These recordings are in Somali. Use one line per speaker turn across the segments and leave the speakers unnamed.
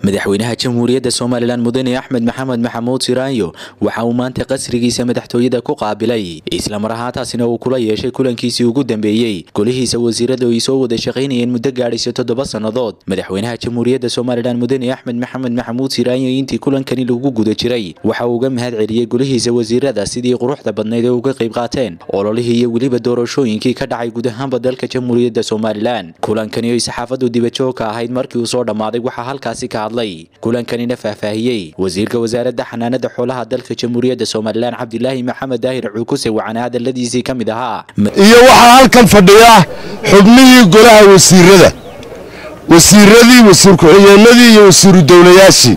madaxweynaha jamhuuriyadda somalilan mudane axmed maxamed maxamuud siraanyo waxa uu maanta qasrigiisa madaxtooyada ku qaabilay islamar ahaantaasina uu kula yeeshay kulankiisii ugu dambeeyey golihiisa wasiirada ay soo wada shaqaynayeen muddo gaadhaysa toddoba sannadood madaxweynaha jamhuuriyadda somalilan mudane axmed maxamed maxamuud siraanyo intii kulankani lagu guda jiray waxa uu uga mahad celiyey golihiisa wasiirada sidii quruxda badnayd ee uga qayb qaateen ololihii iyo weliba doorashooyinkii ka dhacay guud ahaanba dalka jamhuuriyadda somalilan kulankani oy saxaafadu dibajoogka ahayd markii uu soo dhammaaday waxaa halkaasi ka hadlay kulankanina faahfaahiyey wasiirka wasaaradda xanaanada xoolaha dalka jamhuuriyadda somalilan cabdilaahi maxamed daahir cuukuse waxaana hadaladiisii ka mid ahaa
iyo waxaa halkan fadhiya xubnihii golaha wasiirada wasiiradii wasiir ku-xigeenadii iyo wasiiru dowlayaashii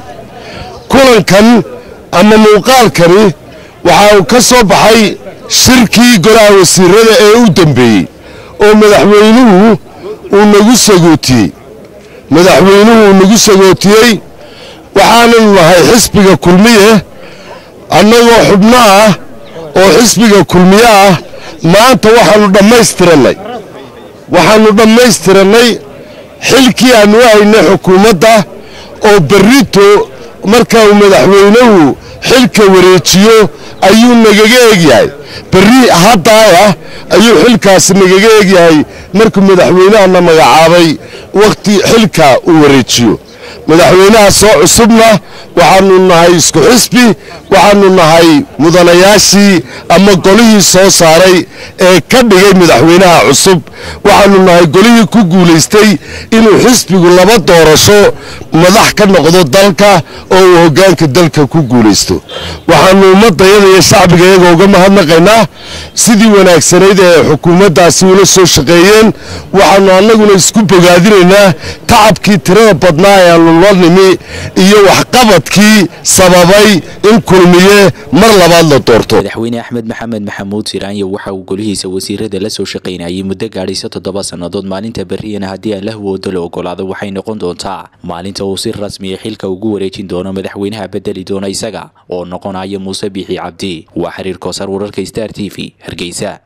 kulankan ama muuqaalkani waxa uu ka soo baxay shirkii golaha wasiirada ee u dambeeyey oo madaxweynuhu uu nagu sagootiyey madaxweynuhu uu nagu sagootiyey waxaananu nahay xisbiga kulmiye annagoo xubno ah oo xisbiga kulmiye ah maanta waxaannu dhammaystirannay waxaannu dhammaystirannay xilkii aannu u haynay xukuumadda oo berrito marka uu madaxweynuhu xilka wareejiyo ayuu nagaga egyahay berri haddaayah ayuu xilkaasi nagaga egyahay markuu madaxweynahana magacaabay wakhti xilka uu wareejiyo madaxweynaha soo cusubna waxaannu nahay isku xisbi waxaannu nahay mudanayaashii ama golihii soo saaray ee ka dhigay madaxweynaha cusub waxaannu nahay golihii ku guulaystay inuu xisbigu laba doorasho madax ka noqdo dalka oo uu hoggaanka dalka ku guulaysto waxaannu ummaddayada iyo shacbiga iyaga uga mahadnaqaynaa sidii wanaagsanayd ee xukuumaddaasi ula soo shaqeeyeen waxaannu annaguna isku bogaadinaynaa tacabkii tirada badnaa ee aannu la nimi iyo waxqabadkii sababay in kulmiye mar labaad la doorto
madaxweyne axmed maxamed maxamuud siraanyo waxa uu golihiisa wasiirada la soo shaqaynayay muddo gaadhaysa toddoba sannadood maalinta berriyana haddii aan la hawoodo la ogolaado waxay noqon doontaa maalinta uu si rasmiya xilka ugu wareejin doono madaxweynaha bedeli doona isaga oo noqonaya muuse biixi cabdi waa xiriir koosar wararka star t v hargeysa